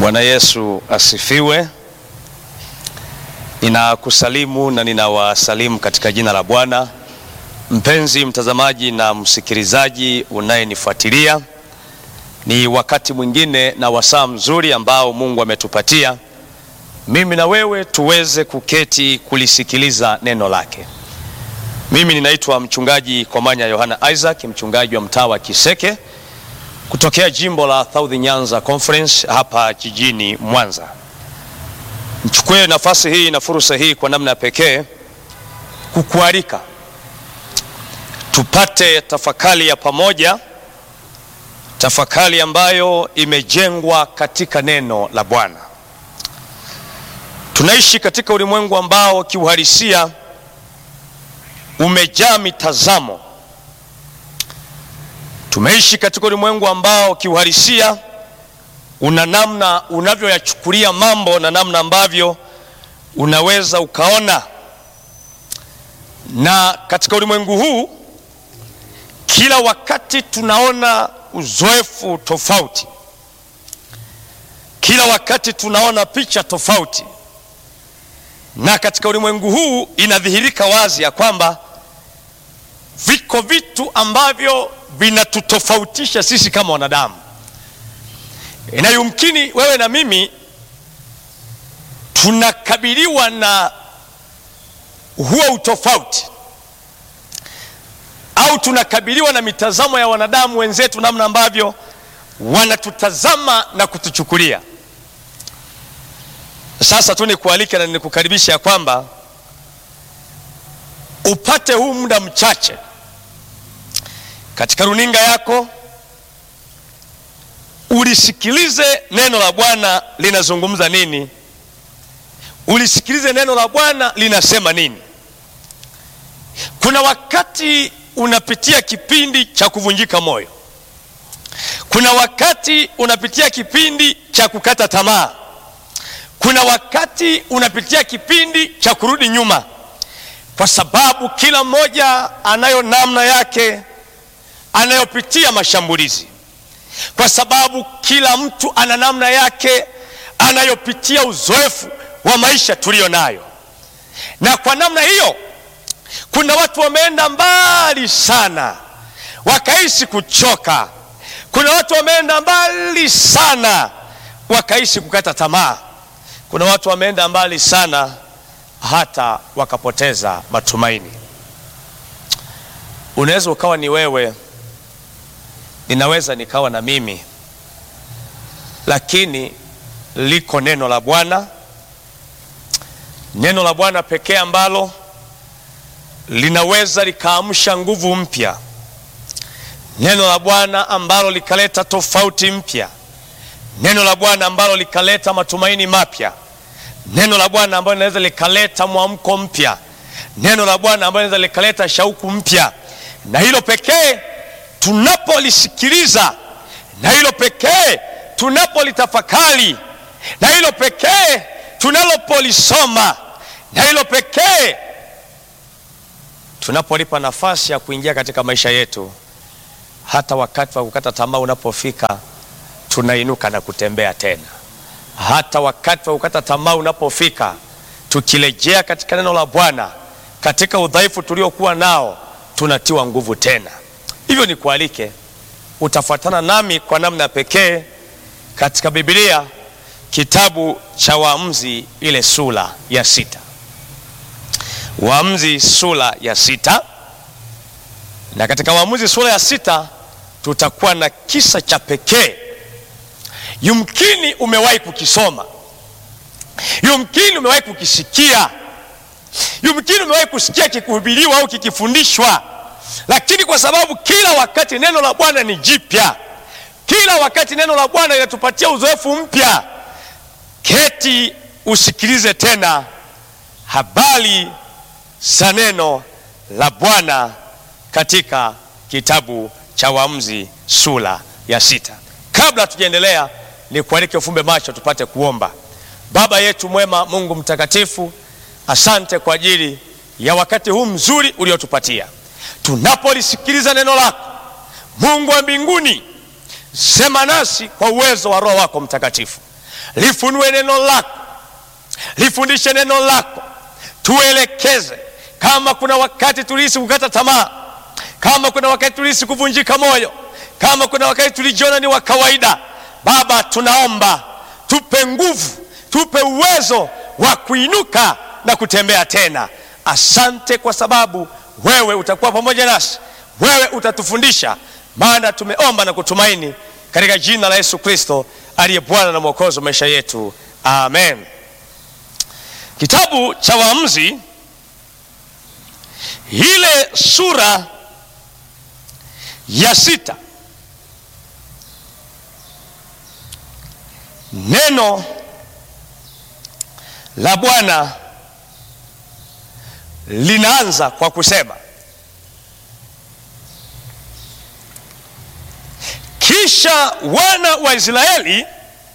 Bwana Yesu asifiwe. Ninakusalimu na ninawasalimu katika jina la Bwana. Mpenzi mtazamaji na msikilizaji unayenifuatilia, ni wakati mwingine na wasaa mzuri ambao Mungu ametupatia mimi na wewe tuweze kuketi kulisikiliza neno lake. Mimi ninaitwa mchungaji Komanya Yohana Isaac, mchungaji wa mtaa wa Kiseke kutokea jimbo la South Nyanza Conference hapa jijini Mwanza. Nichukue nafasi hii na fursa hii kwa namna ya pekee kukualika tupate tafakari ya pamoja, tafakari ambayo imejengwa katika neno la Bwana. Tunaishi katika ulimwengu ambao kiuhalisia umejaa mitazamo. Tumeishi katika ulimwengu ambao kiuhalisia una namna unavyoyachukulia mambo na namna ambavyo unaweza ukaona, na katika ulimwengu huu kila wakati tunaona uzoefu tofauti, kila wakati tunaona picha tofauti, na katika ulimwengu huu inadhihirika wazi ya kwamba viko vitu ambavyo vinatutofautisha sisi kama wanadamu. Inayumkini wewe na mimi tunakabiliwa na huo utofauti, au tunakabiliwa na mitazamo ya wanadamu wenzetu, namna ambavyo wanatutazama na kutuchukulia. Sasa tu nikualike na nikukaribisha ya kwamba upate huu muda mchache katika runinga yako ulisikilize neno la Bwana linazungumza nini, ulisikilize neno la Bwana linasema nini. Kuna wakati unapitia kipindi cha kuvunjika moyo, kuna wakati unapitia kipindi cha kukata tamaa, kuna wakati unapitia kipindi cha kurudi nyuma, kwa sababu kila mmoja anayo namna yake anayopitia mashambulizi, kwa sababu kila mtu ana namna yake anayopitia uzoefu wa maisha tuliyo nayo. Na kwa namna hiyo, kuna watu wameenda mbali sana wakaishi kuchoka. Kuna watu wameenda mbali sana wakaishi kukata tamaa. Kuna watu wameenda mbali sana hata wakapoteza matumaini. Unaweza ukawa ni wewe ninaweza nikawa na mimi, lakini liko neno la Bwana, neno la Bwana pekee ambalo linaweza likaamsha nguvu mpya, neno la Bwana ambalo likaleta tofauti mpya, neno la Bwana ambalo likaleta matumaini mapya, neno la Bwana ambalo linaweza likaleta mwamko mpya, neno la Bwana ambalo linaweza likaleta shauku mpya, na hilo pekee tunapolisikiliza na hilo pekee tunapolitafakari na hilo pekee tunalopolisoma na hilo pekee tunapolipa nafasi ya kuingia katika maisha yetu, hata wakati wa kukata tamaa unapofika, tunainuka na kutembea tena. Hata wakati wa kukata tamaa unapofika, tukirejea katika neno la Bwana, katika udhaifu tuliokuwa nao, tunatiwa nguvu tena. Hivyo ni kualike utafuatana nami kwa namna pekee katika Biblia, kitabu cha Waamuzi ile sura ya sita. Waamuzi sura ya sita, na katika Waamuzi sura ya sita tutakuwa na kisa cha pekee. Yumkini umewahi kukisoma, yumkini umewahi kukisikia, yumkini umewahi kusikia kikuhubiriwa au kikifundishwa lakini kwa sababu kila wakati neno la Bwana ni jipya, kila wakati neno la Bwana linatupatia uzoefu mpya, keti usikilize tena habari za neno la Bwana katika kitabu cha Waamuzi sura ya sita. Kabla hatujaendelea, ni kualike ufumbe macho tupate kuomba. Baba yetu mwema, Mungu mtakatifu, asante kwa ajili ya wakati huu mzuri uliotupatia tunapolisikiliza neno lako. Mungu wa mbinguni, sema nasi kwa uwezo wa Roho wako Mtakatifu. lifunue neno lako, lifundishe neno lako, tuelekeze. Kama kuna wakati tulihisi kukata tamaa, kama kuna wakati tulihisi kuvunjika moyo, kama kuna wakati tulijiona ni wa kawaida, Baba, tunaomba tupe nguvu, tupe uwezo wa kuinuka na kutembea tena. Asante kwa sababu wewe utakuwa pamoja nasi, wewe utatufundisha, maana tumeomba na kutumaini katika jina la Yesu Kristo aliye Bwana na Mwokozi wa maisha yetu, amen. Kitabu cha Waamuzi ile sura ya sita, neno la Bwana linaanza kwa kusema kisha wana wa Israeli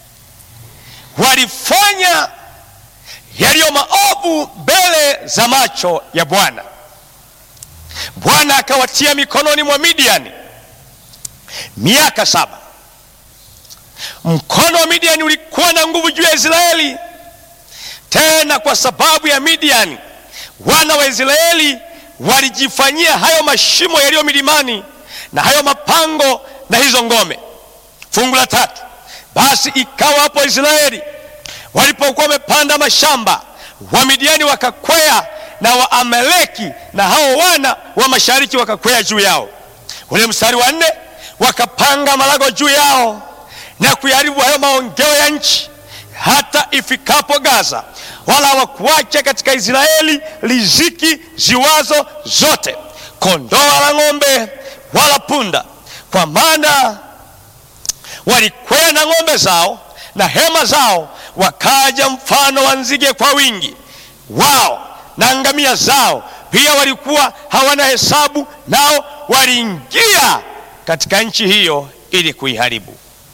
walifanya yaliyo maovu mbele za macho ya Bwana. Bwana akawatia mikononi mwa Midiani miaka saba. Mkono wa Midiani ulikuwa na nguvu juu ya Israeli. Tena kwa sababu ya Midiani, wana wa Israeli walijifanyia hayo mashimo yaliyo milimani na hayo mapango na hizo ngome. Fungu la tatu, basi ikawa hapo Israeli walipokuwa wamepanda mashamba, Wamidiani wakakwea na Waamaleki na hao wana wa mashariki wakakwea juu yao. Ule mstari wa nne, wakapanga malago juu yao na kuyaribu hayo maongeo ya nchi hata ifikapo Gaza, wala hawakuacha katika Israeli riziki ziwazo zote, kondoo wala ng'ombe wala punda, kwa maana walikwea na ng'ombe zao na hema zao, wakaja mfano wa nzige kwa wingi wao, na ngamia zao pia walikuwa hawana hesabu, nao waliingia katika nchi hiyo ili kuiharibu.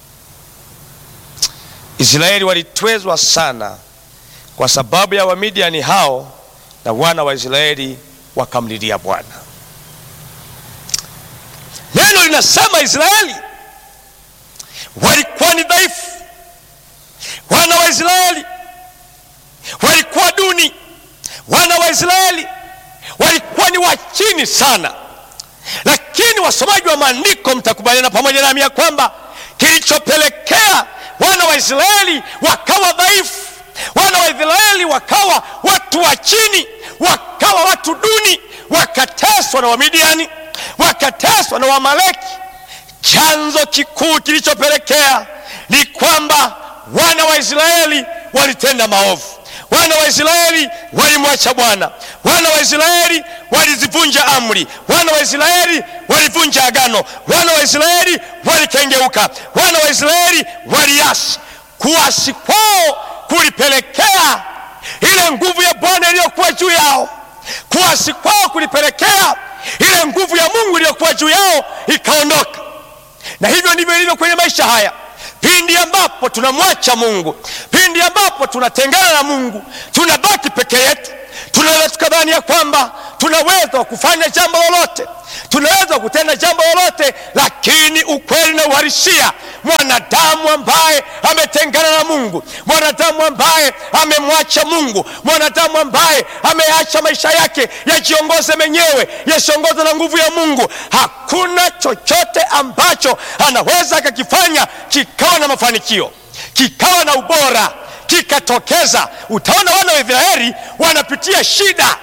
Israeli walitwezwa sana kwa sababu ya Wamidiani hao, na wana wa Israeli wakamlilia Bwana. Neno linasema Israeli walikuwa ni dhaifu, wana wa Israeli walikuwa duni, wana wa Israeli walikuwa ni wa chini sana. Lakini wasomaji wa maandiko mtakubaliana pamoja nami ya kwamba kilichopelekea wana wa Israeli wakawa dhaifu, wana wa Israeli wakawa watu wa chini, wakawa watu duni, wakateswa na Wamidiani, wakateswa na Wamaleki. Chanzo kikuu kilichopelekea ni kwamba wana wa Israeli walitenda maovu. Wana wa Israeli walimwacha Bwana. Wana wa Israeli walizivunja amri. Wana wa Israeli walivunja agano. Wana wa Israeli walikengeuka. Wana wa Israeli waliasi. Kuasi kwao kulipelekea ile nguvu ya Bwana iliyokuwa juu yao. Kuasi kwao kulipelekea ile nguvu ya Mungu iliyokuwa juu yao ikaondoka. Na hivyo ndivyo ilivyo kwenye maisha haya. Pindi ambapo tunamwacha Mungu, pindi ambapo tunatengana na Mungu, tunabaki peke yetu, tunaweza tukadhani ya kwamba tunaweza kufanya jambo lolote, tunaweza kutenda jambo lolote, lakini ukweli na uhalisia, mwanadamu ambaye ametengana na Mungu, mwanadamu ambaye amemwacha Mungu, mwanadamu ambaye ameacha maisha yake yajiongoze menyewe, yasiongozwe na nguvu ya Mungu, hakuna chochote ambacho anaweza akakifanya kikawa na mafanikio, kikawa na ubora, kikatokeza. Utaona wana wa Israeli wanapitia shida,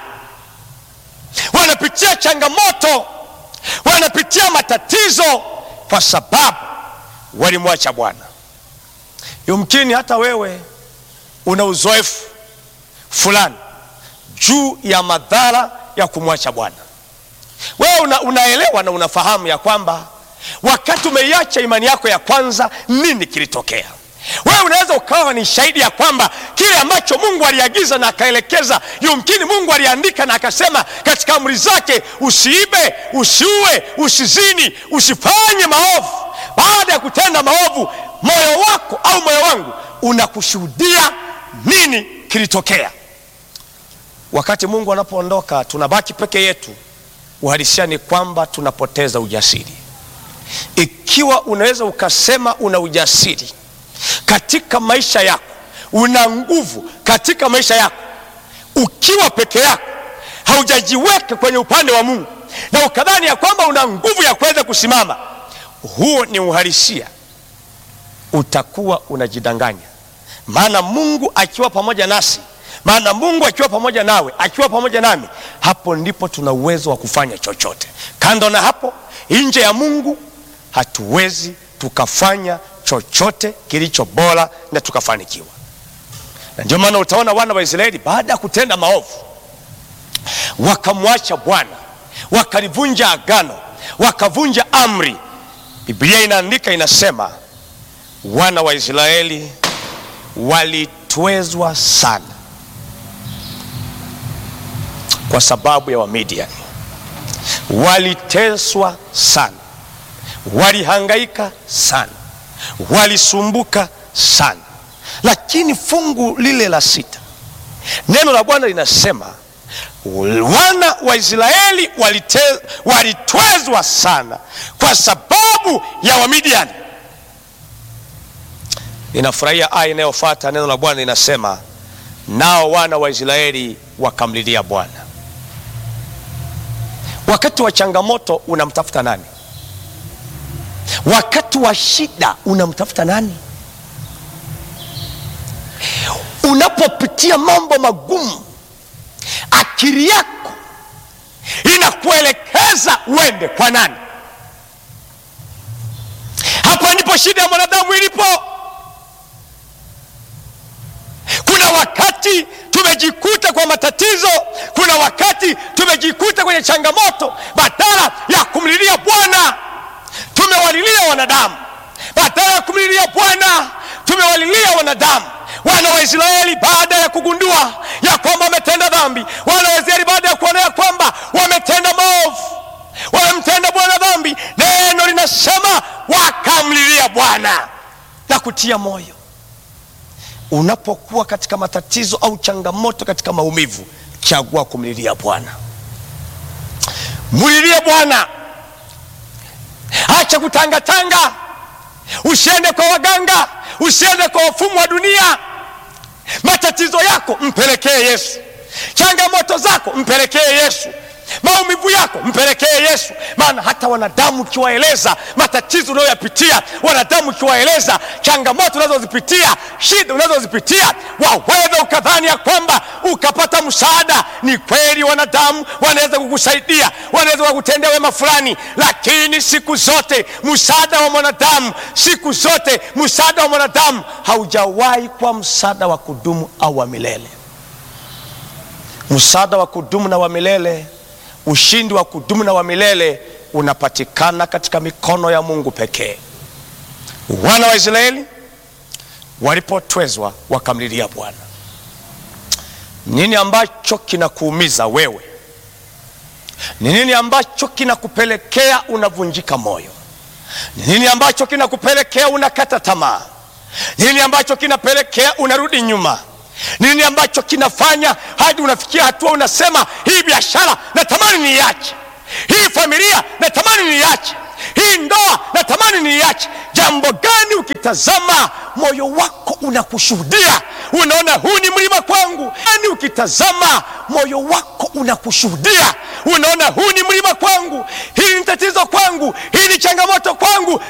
wanapitia changamoto, wanapitia matatizo kwa sababu walimwacha Bwana. Yumkini hata wewe una uzoefu fulani juu ya madhara ya kumwacha Bwana. Wewe una, unaelewa na unafahamu ya kwamba wakati umeiacha imani yako ya kwanza, nini kilitokea? Wewe unaweza ukawa ni shahidi ya kwamba kile ambacho Mungu aliagiza na akaelekeza, yumkini Mungu aliandika na akasema katika amri zake, usiibe, usiue, usizini, usifanye maovu. Baada ya kutenda maovu, moyo wako au moyo wangu unakushuhudia nini kilitokea. Wakati Mungu anapoondoka, tunabaki peke yetu. Uhalisia ni kwamba tunapoteza ujasiri. Ikiwa unaweza ukasema una ujasiri katika maisha yako, una nguvu katika maisha yako, ukiwa peke yako, haujajiweka kwenye upande wa Mungu na ukadhani ya kwamba una nguvu ya kuweza kusimama, huo ni uhalisia, utakuwa unajidanganya. Maana Mungu akiwa pamoja nasi, maana Mungu akiwa pamoja nawe, akiwa pamoja nami, hapo ndipo tuna uwezo wa kufanya chochote. Kando na hapo, nje ya Mungu hatuwezi tukafanya chochote kilicho bora na tukafanikiwa. Na ndio maana utaona wana wa Israeli baada ya kutenda maovu wakamwacha Bwana, wakalivunja agano, wakavunja amri. Biblia inaandika inasema, wana wa Israeli walitwezwa sana kwa sababu ya Wamidiani, waliteswa sana, walihangaika sana, walisumbuka sana. Lakini fungu lile la sita, neno la Bwana linasema wana wa Israeli walite, walitwezwa sana kwa sababu ya Wamidiani. Ninafurahia aya inayofuata, neno la Bwana linasema nao wana wa Israeli wakamlilia Bwana. Wakati wa changamoto unamtafuta nani? Wakati wa shida unamtafuta nani? Unapopitia mambo magumu, akili yako inakuelekeza uende kwa nani? Hapo ndipo shida ya mwanadamu ilipo. Kuna wakati tumejikuta kwa matatizo, kuna wakati tumejikuta kwenye changamoto, badala ya kumlilia Bwana tumewalilia wanadamu. Badala ya kumlilia Bwana tumewalilia wanadamu. Wana wa Israeli baada ya kugundua ya kwamba wametenda dhambi, wana wa Israeli baada ya kuona ya kwamba wametenda maovu, wamemtenda Bwana dhambi, neno linasema wakamlilia Bwana na kutia moyo. Unapokuwa katika matatizo au changamoto, katika maumivu, chagua kumlilia Bwana. Mlilie Bwana, acha kutangatanga. Usiende kwa waganga, usiende kwa wafumu wa dunia. Matatizo yako mpelekee Yesu, changamoto zako mpelekee Yesu, maumivu yako mpelekee Yesu. Maana hata wanadamu ukiwaeleza matatizo unayoyapitia, wanadamu ukiwaeleza changamoto unazozipitia, shida unazozipitia, waweza ukadhani ya kwamba ukapata msaada. Ni kweli wanadamu wanaweza kukusaidia, wanaweza kukutendea wema fulani, lakini siku zote msaada wa mwanadamu, siku zote msaada wa mwanadamu haujawahi kuwa msaada wa kudumu au wa milele. Msaada wa kudumu na wa milele ushindi wa kudumu na wa milele unapatikana katika mikono ya Mungu pekee. Wana wa Israeli walipotwezwa wakamlilia Bwana. Nini ambacho kinakuumiza wewe? Ni nini ambacho kinakupelekea unavunjika moyo? Ni nini ambacho kinakupelekea unakata tamaa? Ni nini ambacho kinapelekea unarudi nyuma? Nini ambacho kinafanya hadi unafikia hatua unasema hii biashara natamani niiache, hii familia natamani niiache, hii ndoa natamani niiache? Jambo gani? Ukitazama moyo wako unakushuhudia, unaona huu ni mlima kwangu. Yani ukitazama moyo wako unakushuhudia, unaona huu ni mlima kwangu, hii ni tatizo kwangu, hii ni changamoto kwangu,